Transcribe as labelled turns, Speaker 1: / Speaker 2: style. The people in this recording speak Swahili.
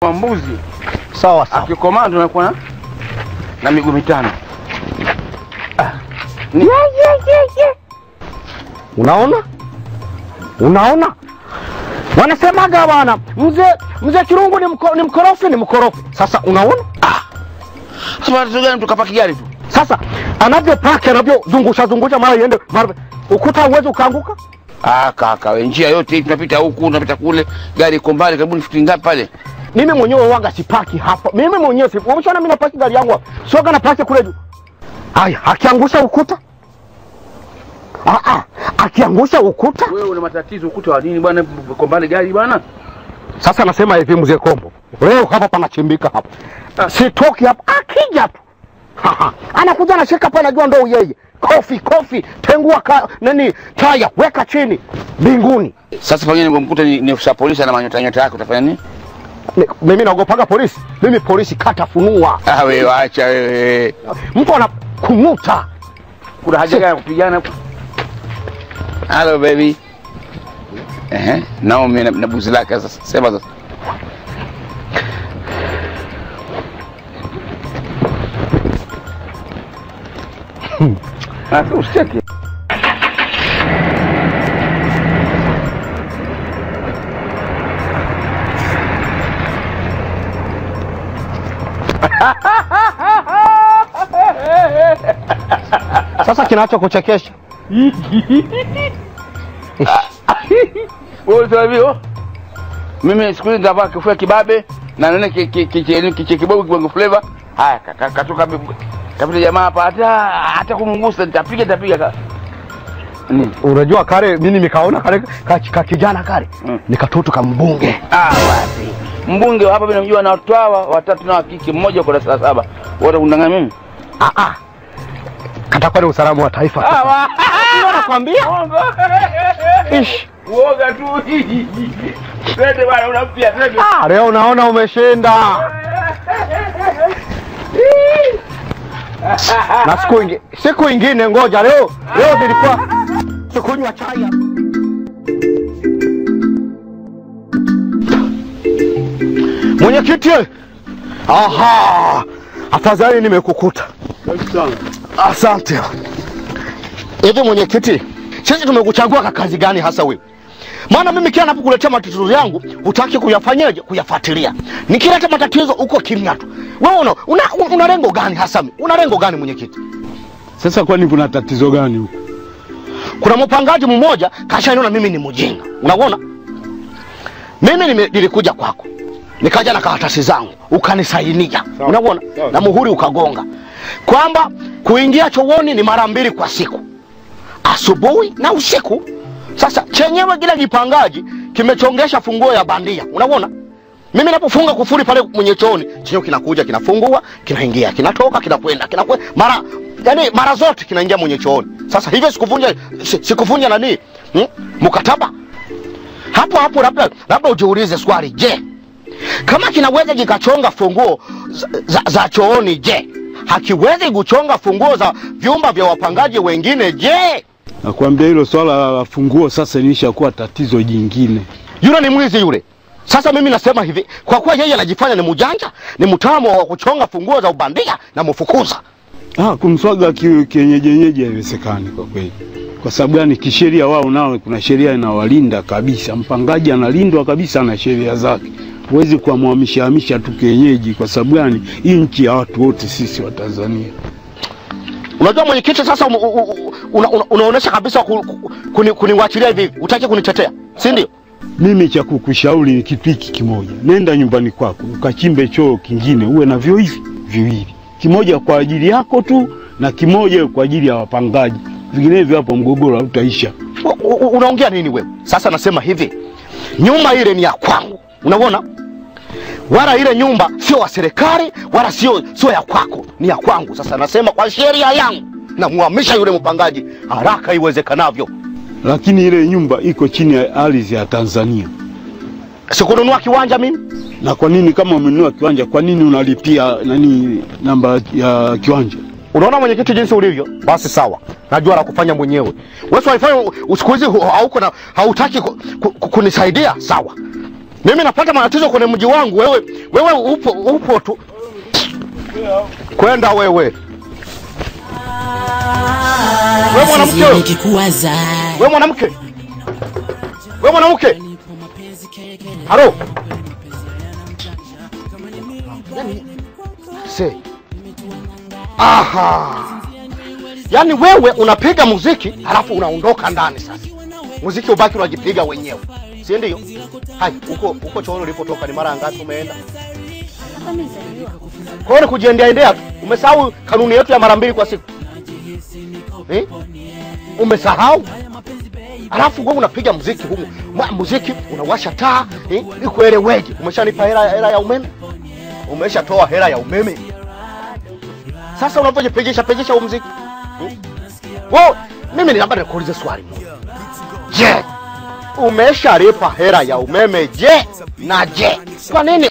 Speaker 1: kwa mbuzi
Speaker 2: Sawa sawa.
Speaker 1: akikomaa ndo anakuwa na na miguu mitano.
Speaker 2: Unaona? Unaona? Wanasemaga bwana, mzee mzee Kirungu ni, mko, ni mkorofi ni mkorofi. Sasa unaona?
Speaker 1: Sasa tatizo gani tukapaki gari tu?
Speaker 2: Sasa anavyopaki anavyozungusha zungusha mara iende mara ukuta uweze ukaanguka.
Speaker 1: Ah, kaka, we njia yote hii tunapita huku, tunapita kule, gari iko mbali karibu futi ngapi pale?
Speaker 2: Mimi mwenyewe wanga sipaki hapa. Mimi mwenyewe si. Umeshaona mimi napaki gari yangu hapa. Soga napaki kule juu. Aya, akiangusha ukuta. Ah ah, akiangusha ukuta.
Speaker 1: Wewe una matatizo ukuta wa nini bwana? Uko mbali gari bwana?
Speaker 2: Sasa nasema hivi mzee Kombo. Leo hapa panachimbika hapa. Sitoki hapa. Akija tu. Ha, ha. Anakuja anashika pale najua ndo yeye. Kofi kofi, tengua ka, nani taya, weka chini mbinguni.
Speaker 1: Sasa pengine nimemkuta ni, ni ofisa polisi na manyota nyota yako utafanya nini?
Speaker 2: Ni- Mimi naogopaga polisi. Mimi polisi kata funua.
Speaker 1: Ah, wewe acha wewe.
Speaker 2: Mtu anakung'uta.
Speaker 1: Kuna haja gani ya kupigana? Hello baby. Eh, Naomi na, na buzi lake sasa. Sema sasa. Ah, usicheke.
Speaker 2: Sasa kinachokuchekesha
Speaker 1: Wewe ulisema hivi, oh. Mimi siku hizi nitavaa kifua kibabe na nene ki- ki- ki- ki- kiche kibovu kibongo flavor. Haya ka- ka- katoka bi- kapita jamaa hapa hata hata kumgusa nitapiga nitapiga ka. Nini?
Speaker 2: unajua kale mimi nikaona kale ka, ka kijana kale
Speaker 1: Mm.
Speaker 2: nikatoto kambunge
Speaker 1: Ah, wapi. Mbunge wa hapa mimi namjua na watu hawa watatu na wa kike mmoja kwa darasa la saba. Wote kundanga mimi.
Speaker 2: ah ah katakuwa ni usalama wa taifa
Speaker 1: Ah, wa-
Speaker 2: Ndio nakwambia ish
Speaker 1: Uoga tu. Twende bwana unampia twende.
Speaker 2: ah leo naona umeshinda na siku ingi, siku ingine ngoja leo leo nilikuwa sikunywa chai hapa. mwenyekiti aha afadhali nimekukuta asante hivi mwenyekiti sisi tumekuchagua kwa kazi gani hasa wewe maana mimi kila napokuletea matatizo yangu hutaki kuyafanyaje kuyafuatilia nikileta matatizo uko kimya tu wewe una, una, una lengo gani hasa una lengo gani mwenyekiti
Speaker 3: Sasa kwani kuna tatizo gani huko?
Speaker 2: kuna mpangaji mmoja kashaniona mimi ni mjinga unaona mimi nime- nilikuja kwako nikaja na karatasi zangu ukanisainia unaona
Speaker 3: sawa.
Speaker 2: na muhuri ukagonga kwamba kuingia chooni ni mara mbili kwa siku asubuhi na usiku sasa chenyewe kile kipangaji kimechongesha funguo ya bandia unaona mimi napofunga kufuri pale mwenye chooni chenyewe kinakuja kinafungua kinaingia kinatoka kinakwenda kinakwenda mara yani mara zote kinaingia mwenye chooni sasa hivyo sikuvunja si- sikuvunja nani hmm? mkataba hapo hapo labda labda ujiulize swali je kama kinaweza kikachonga funguo za, za, za chooni je hakiwezi kuchonga funguo za vyumba vya wapangaji wengine je
Speaker 3: Nakwambia hilo swala la funguo sasa lilishakuwa tatizo jingine.
Speaker 2: yule ni mwizi yule sasa mimi nasema hivi kwa kuwa yeye anajifanya ni mjanja ni mtaalamu wa kuchonga funguo za ubandia na mfukuza
Speaker 3: Ah, kumswaga ki- kienyejenyeji haiwezekani kwa kweli. Kwa sababu gani? Kisheria wao nao kuna sheria inawalinda kabisa. Mpangaji analindwa kabisa na sheria zake. Huwezi kuwamhamisha hamisha tu kienyeji. Kwa sababu gani? Hii nchi ya watu wote sisi wa Tanzania.
Speaker 2: unajua mwenyekiti sasa um, u- u- una, una, unaonyesha kabisa ku, ku, kuni, kuniwachilia hivi hivi utaki kunitetea si ndio
Speaker 3: Mimi cha kukushauri ni kitu hiki kimoja, nenda nyumbani kwako ukachimbe choo kingine, uwe na vyoo hivi viwili, kimoja kwa ajili yako tu na kimoja kwa ajili ya wapangaji. Vinginevyo hapo mgogoro hautaisha.
Speaker 2: U- u- unaongea nini wewe sasa nasema hivi nyumba ile ni ya kwangu unaona wala ile nyumba sio wa serikali wala sio sio ya kwako ni ya kwangu sasa nasema kwa sheria yangu namuhamisha yule mpangaji haraka iwezekanavyo
Speaker 3: Lakini ile nyumba iko chini ya ardhi ya Tanzania.
Speaker 2: sikununua kiwanja mimi
Speaker 3: Na kwa nini kama umenunua kiwanja, kwa nini unalipia nani namba ya kiwanja?
Speaker 2: unaona mwenyekiti jinsi ulivyo basi sawa najua la kufanya mwenyewe wewe waifanya siku hizi hu- hauko na hautaki ku, ku, ku, kunisaidia sawa Mimi napata matatizo kwenye mji wangu, wewe wewe upo upo tu. Kwenda wewe. Wewe mwanamke wewe.
Speaker 4: nikikuwaza
Speaker 2: Wewe mwanamke. Wewe mwanamke. Halo. Se. Aha. Yaani wewe unapiga muziki halafu unaondoka ndani sasa. Muziki ubaki unajipiga wenyewe. Si ndio? Hai, huko huko chooni ulipotoka ni mara ngapi umeenda? Kwa hiyo ni kujiendea endea tu. Umesahau kanuni yetu ya mara mbili kwa siku. Eh? Umesahau? Alafu wewe unapiga muziki humu. Mwa- Muziki unawasha taa, eh? Ikueleweje? Umeshanipa hela hela ya umeme? Umeshatoa hela ya umeme? Sasa unapojipigisha pigisha huu muziki. Hmm? Wewe mimi ni labda nikuulize swali moja. Je, umeshalipa hela ya umeme je? Na je, kwa nini